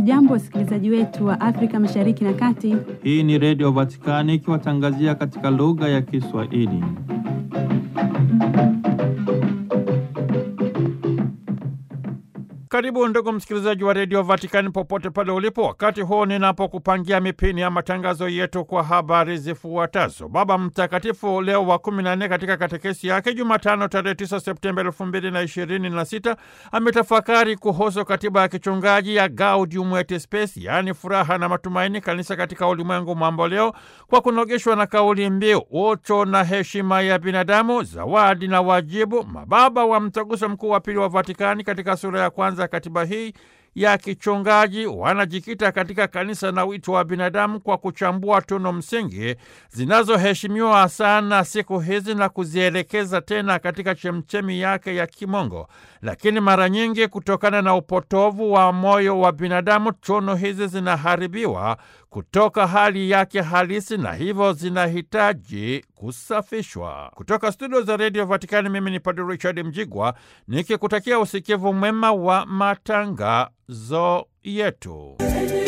Hamjambo, wasikilizaji wetu wa Afrika Mashariki na Kati. Hii ni Redio Vatikani ikiwatangazia katika lugha ya Kiswahili. Karibu ndugu msikilizaji wa redio Vatikani popote pale ulipo, wakati huu ninapokupangia mipini ya matangazo yetu kwa habari zifuatazo. Baba Mtakatifu Leo wa kumi na nne katika katekesi yake Jumatano tarehe 9 Septemba elfu mbili na ishirini na sita ametafakari kuhusu katiba ya kichungaji ya Gaudium et Spes, yaani furaha na matumaini, kanisa katika ulimwengu mambo leo, kwa kunogeshwa na kauli mbiu utu na heshima ya binadamu, zawadi na wajibu. Mababa wa Mtaguso Mkuu wa Pili wa Vatikani katika sura ya kwanza katiba hii ya kichungaji wanajikita katika kanisa na wito wa binadamu kwa kuchambua tunu msingi zinazoheshimiwa sana siku hizi na kuzielekeza tena katika chemchemi yake ya kimongo. Lakini mara nyingi kutokana na upotovu wa moyo wa binadamu, tunu hizi zinaharibiwa kutoka hali yake halisi na hivyo zinahitaji kusafishwa. Kutoka studio za redio Vatikani, mimi ni Padre Richard Mjigwa nikikutakia usikivu mwema wa matangazo yetu.